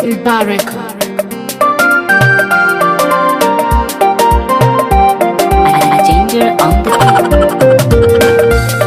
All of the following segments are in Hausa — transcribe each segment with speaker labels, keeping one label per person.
Speaker 1: Mubarak.
Speaker 2: a ginger on the beat.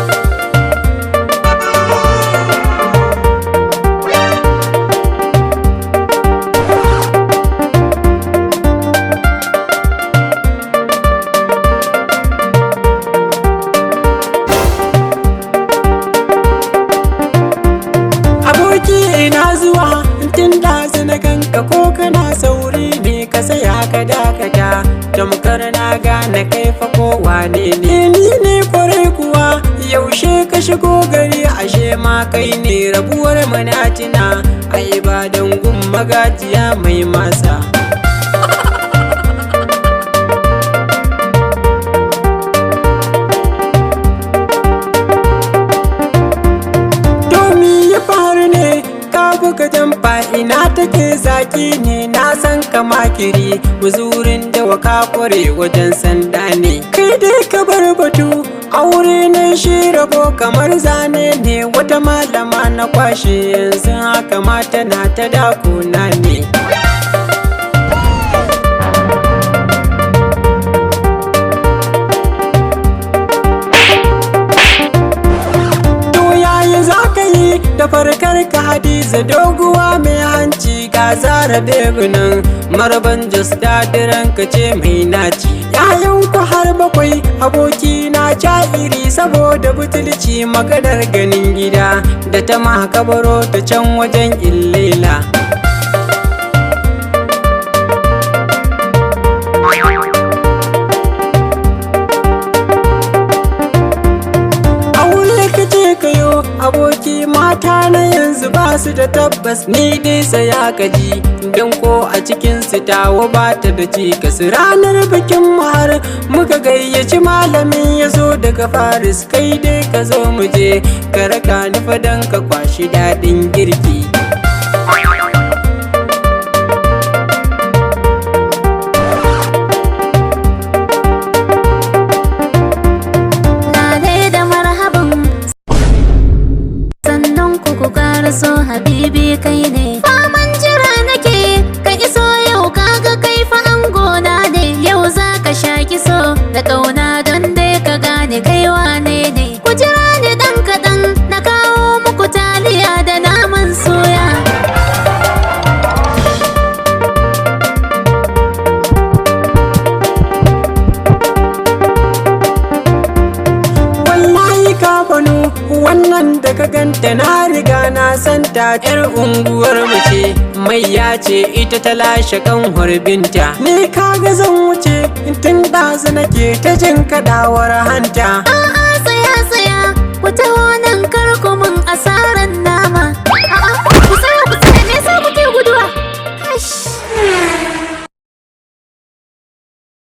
Speaker 3: aboki ina zuwa tun da na ganka ko kana sauri ne ka saya ka dakata tamkar na gane kai fa ko wane ne ni ne kwarai kuwa yaushe ka shigo gari ashe ma kai ne rabuwar manatina ai ba dangun magajiya mai masa Domi ya faru ne ka buga jamfa ina take zaki ne na san ka makiri buzurin da waka kware wajen sanda ne kai dai ka bar batu aure na shi rabo kamar zane ne wata malama na kwashe yanzu haka mata na ta dakuna ne To yaya za ka yi da farkar ka hadiza doguwa mai hanci ga zara begunan marban jos dadiran ka ce mai naci yayan ku har bakwai aboki na iri saboda butulci maganar ganin gida da ta makabaro ta can wajen illela aure ka ce kayo aboki mata na yanzu ba su da tabbas ni dai saya ka ji don ko a cikin su tawo ba ta da cikas ranar bikin mu har muka gayyaci malamin ya zo daga faris kai dai ka zo mu je ka raka ni fadan ka kwashi daɗin girki
Speaker 2: Lale da marhaban sannan ku ku so habibi kai ne faman jira nake ka iso yau kaga kai fa angona ne yau za ka sha kiso da kauna don dai ka gane kai wane ne ku jira ni dan kaɗan na kawo muku taliya da naman soya
Speaker 3: wallahi ka bano wannan da ka ganta na riga na santa yar unguwar mu ce mai ya ce ita ta lashe kan binta ne kaga zan wuce tun ɗazu nake ta jin kadawar hanta